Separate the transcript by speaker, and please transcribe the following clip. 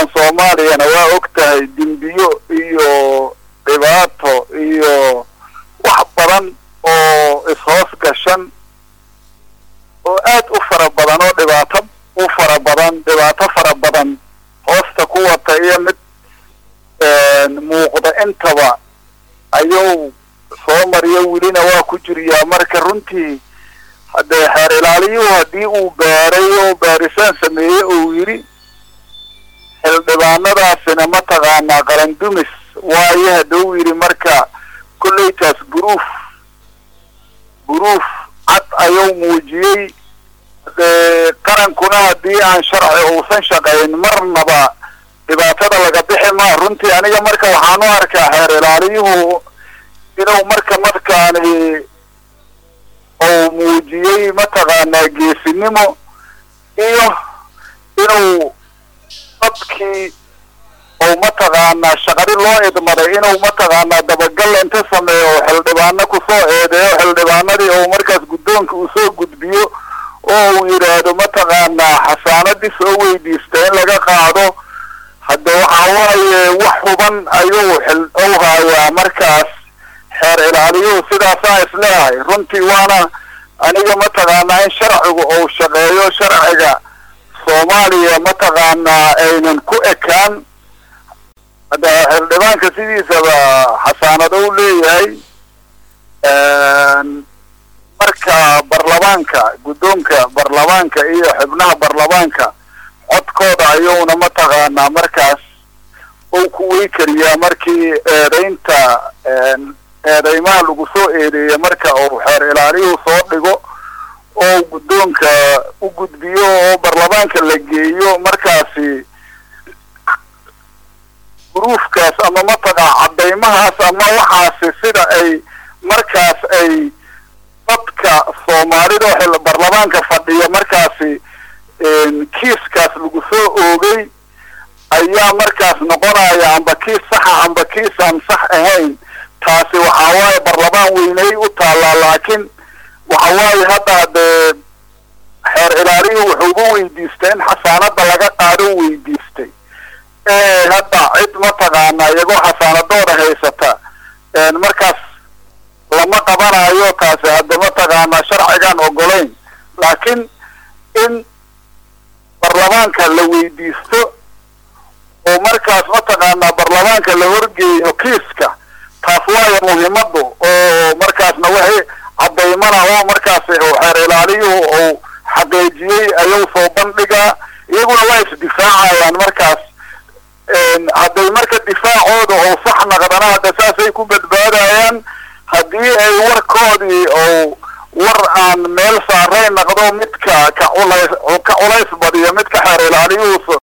Speaker 1: dalkan soomaaliyana waa og tahay dembiyo iyo dhibaato iyo wax badan oo ishoos gashan oo aad u fara badan oo dhibaato u fara badan dhibaato fara badan hoosta ku wata iyo mid muuqda intaba ayuu soo mariyo welina waa ku jiriyaa marka runtii haddee xeer ilaaliyuhu haddii uu baaray oo baarisaan sameeyey uu yidhi xildhibaanadaasina mataqaanaa qarandumis waayo hadduu yidhi marka kolleytaas buruuf buruuf cad ayuu muujiyey dee qarankuna haddii aan sharci uusan shaqayn marnaba dhibaatada laga bixi maa runtii aniga marka waxaan u arkaa xeer ilaaliyuhu inuu marka markaani uu muujiyey mataqaanaa geesinimo iyo inuu dadkii ou mataqaanaa shaqadi loo idmaday inuu mataqaanaa dabagal inta sameeyo oo xildhibaano kusoo eedeeyo xildhibaanadii ou markaas guddoonka uu soo gudbiyo oo uu yidhaahdo mataqaanaa xasaanadii soo weydiista in laga qaado hadde waxa waaye wax huban ayuu xil u haayaa markaas xeer ilaaliyuhu sidaasaa isleehay runtii waana aniga mataqaanaa in sharcigu uu shaqeeyo sharciga soomaaliya mataqaanaa aynan ku ekaan hadda xildhibaanka sidiisaba xasaanado u leeyahay marka barlamaanka guddoonka barlamaanka iyo xubnaha barlamaanka codkooda ayuuna mataqaanaa markaas uu ku wey kariyaa markii eedaynta eedeymaha lagu soo eedeeya marka uu xeer ilaaliyuhu soo dhigo oo guddoonka u gudbiyo oo barlamaanka la geeyo markaasi gruufkaas ama mataqaa caddaymahaas ama waxaasi sida ay markaas ay dadka soomaalida oo barlamaanka fadhiya markaasi kiiskaas lagu soo oogay ayaa markaas noqonaya amba kiis saxa amba kiisaan sax ahayn taasi waxa waaye barlamaan weynay u taallaa laakiin waxa waaye hadda dee xeer ilaaliyuhu wuxuugu weydiistay in xasaanada laga qaado weydiistay ee hadda cid mataqaana iyagoo xasaanadooda haysata markaas lama qabanayo taasi hadda mataqaanaa sharcigaan ogolayn laakiin in barlamaanka la weydiisto oo markaas mataqaanaa barlamaanka la horgeeyo kiiska taas waayo muhiimadu oo markaasna wixii cadaymana oo markaas xeer ilaaliyuhu uu xaqiijiyey ayuu soo bandhigaa iyaguna waa isdifaacayaan markaas hadday marka difaacooda oo sax naqdana hadda saasay ku badbaadayaan haddii ay warkoodii oo war aan meel saaray naqdo midka ka culays ka culays badiyo midka xeer ilaaliyuhu